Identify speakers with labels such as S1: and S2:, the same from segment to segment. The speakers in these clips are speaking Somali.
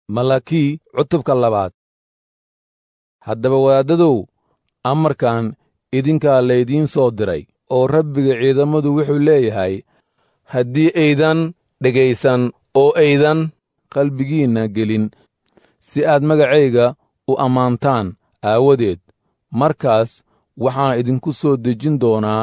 S1: malakii cutubka labaad haddaba wadaaddadow amarkan idinkaa laydiin soo diray oo rabbiga ciidammadu wuxuu leeyahay haddii aydan dhegaysan oo aydan qalbigiinna gelin si aad magacayga u ammaantaan aawadeed markaas waxaan idinku soo dejin doonaa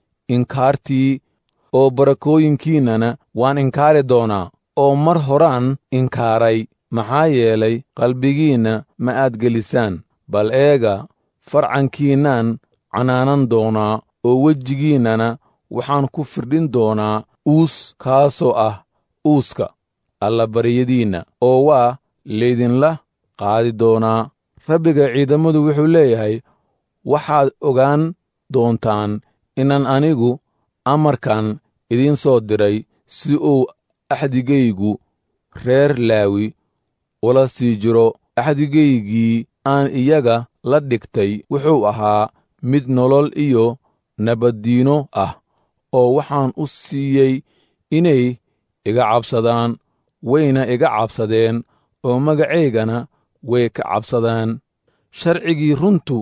S1: inkaartii oo barakooyinkiinnana waan inkaari doonaa oo mar horaan inkaaray maxaa yeelay qalbigiinna ma aad gelisaan bal eega farcankiinnaan canaanan doonaa oo wejigiinnana waxaan ku firdhin doonaa uus kaasoo ah uuska allabaryadiinna oo waa laydinla qaadi doonaa rabbiga ciidammadu wuxuu leeyahay waxaad ogaan doontaan inaan anigu amarkan idiin soo diray si uu axdigaygu reer laawi ula sii jiro axdigaygii aan iyaga la dhigtay wuxuu ahaa mid nolol iyo nabaddiino ah oo waxaan u siiyey inay iga cabsadaan wayna iga cabsadeen oo magacaygana way ka cabsadaan sharcigii runtu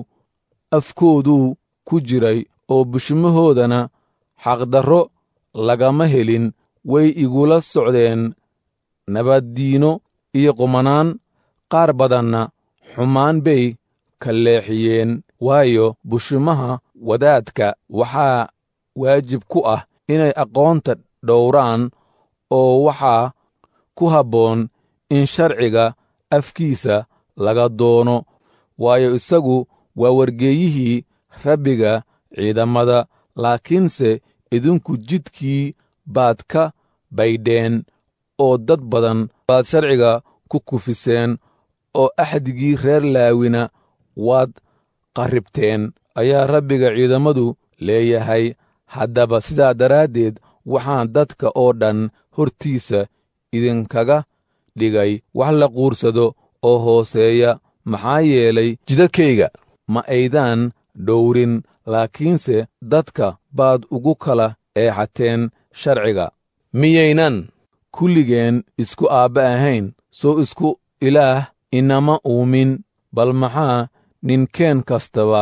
S1: afkooduu ku jiray oo bushmahoodana xaqdarro lagama helin way igula socdeen nabaddiino iyo qumanaan qaar badanna xumaan bay ka leexiyeen waayo bushimaha wadaadka waxaa waajib ku ah inay aqoonta dhowraan oo waxaa ku habboon in sharciga afkiisa laga doono waayo isagu waa wargeeyihii rabbiga ciidammada laakiinse idinku jidkii baad ka baydheen oo dad badan baad sharciga ku kufiseen oo axdigii reer laawina waad qarribteen ayaa rabbiga ciidammadu leeyahay haddaba sidaa daraaddeed waxaan dadka oo dhan hortiisa idinkaga dhigay wax la quursado oo hooseeya maxaa yeelay jidadkayga ma aydaan dhowrin laakiinse dadka baad ugu kala eexateen sharciga miyaynan kulligeen isku aabba ahayn soo isku ilaah inama uumin bal maxaa ninkeen kastaba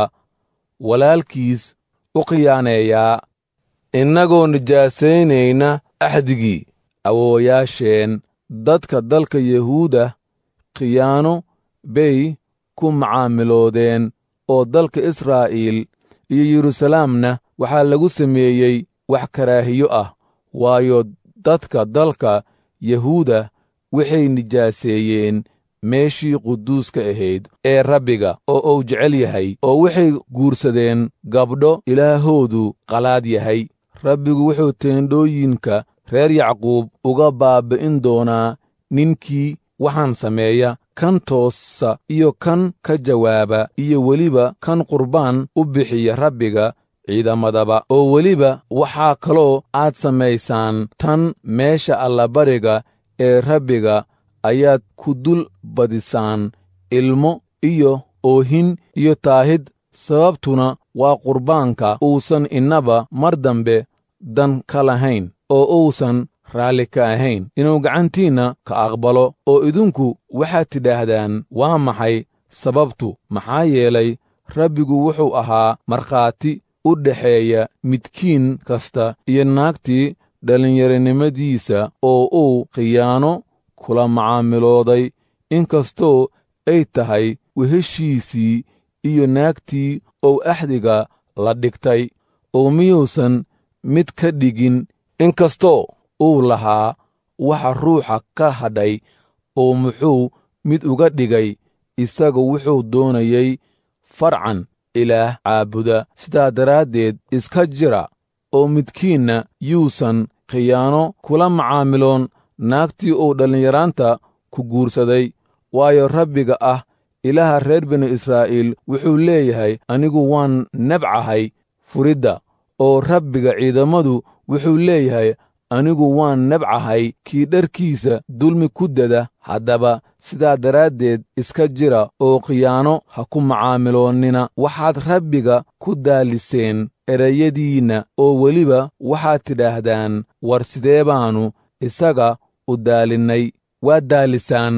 S1: walaalkiis u khiyaaneeyaa innagoo nijaasaynayna axdigii awoowayaasheen dadka dalka yahuuda khiyaano bay ku macaamiloodeen oo dalka israa'iil iyo yeruusalaamna waxaa lagu sameeyey wax karaahiyo ah waayo dadka dalka yahuuda waxay nijaaseeyeen meeshii quduuska ahayd ee rabbiga oo uu jecel yahay oo waxay guursadeen gabdho ilaahoodu qalaad yahay rabbigu wuxuu teendhooyinka reer yacquub uga baabbi'in doonaa ninkii waxaan sameeya kan toosa iyo kan ka jawaaba iyo weliba kan qurbaan u bixiya rabbiga ciidamadaba oo weliba waxaa kaloo aad samaysaan tan meesha allabariga ee rabbiga ayaad ku dul badisaan ilmo iyo oohin iyo taahid sababtuna waa qurbaanka uusan innaba mar dambe dan ka lahayn oo uusan raalli ka ahayn inuu gacantiinna ka aqbalo oo idinku waxaad tidhaahdaan waa maxay sababtu maxaa yeelay rabbigu wuxuu ahaa markhaati u dhexeeya midkiin kasta iyo naagtii dhallinyaronimadiisa oo uu khiyaano kula macaamilooday inkastoo ay tahay weheshiisii iyo naagtii ou axdiga la dhigtay oo miyuusan mid ka dhigin inkastoo uu lahaa waxa ruuxa ka hadhay oo muxuu mid uga dhigay isaga wuxuu doonayey farcan ilaah caabuda sidaa daraaddeed iska jira oo midkiinna yuusan khiyaano kula macaamiloon naagtii uu dhallinyaraanta ku guursaday waayo rabbiga ah ilaaha reer binu israa'iil wuxuu leeyahay anigu waan nebcahay furidda oo rabbiga ciidammadu wuxuu leeyahay anigu waan nebcahay kii dharkiisa dulmi ku dada haddaba sidaa daraaddeed iska jira oo khiyaano ha ku macaamiloonnina waxaad rabbiga ku daaliseen erayadiinna oo weliba waxaad tidhaahdaan war sidee baannu isaga u daalinnay waad daalisaan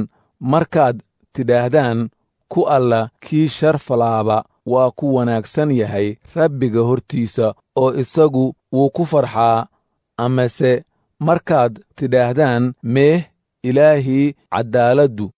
S1: markaad tidhaahdaan ku alla kii sharfalaaba waa ku wanaagsan yahay rabbiga hortiisa oo isagu wuu ku farxaa amase markaad tidhaahdaan meeh ilaahii caddaaladdu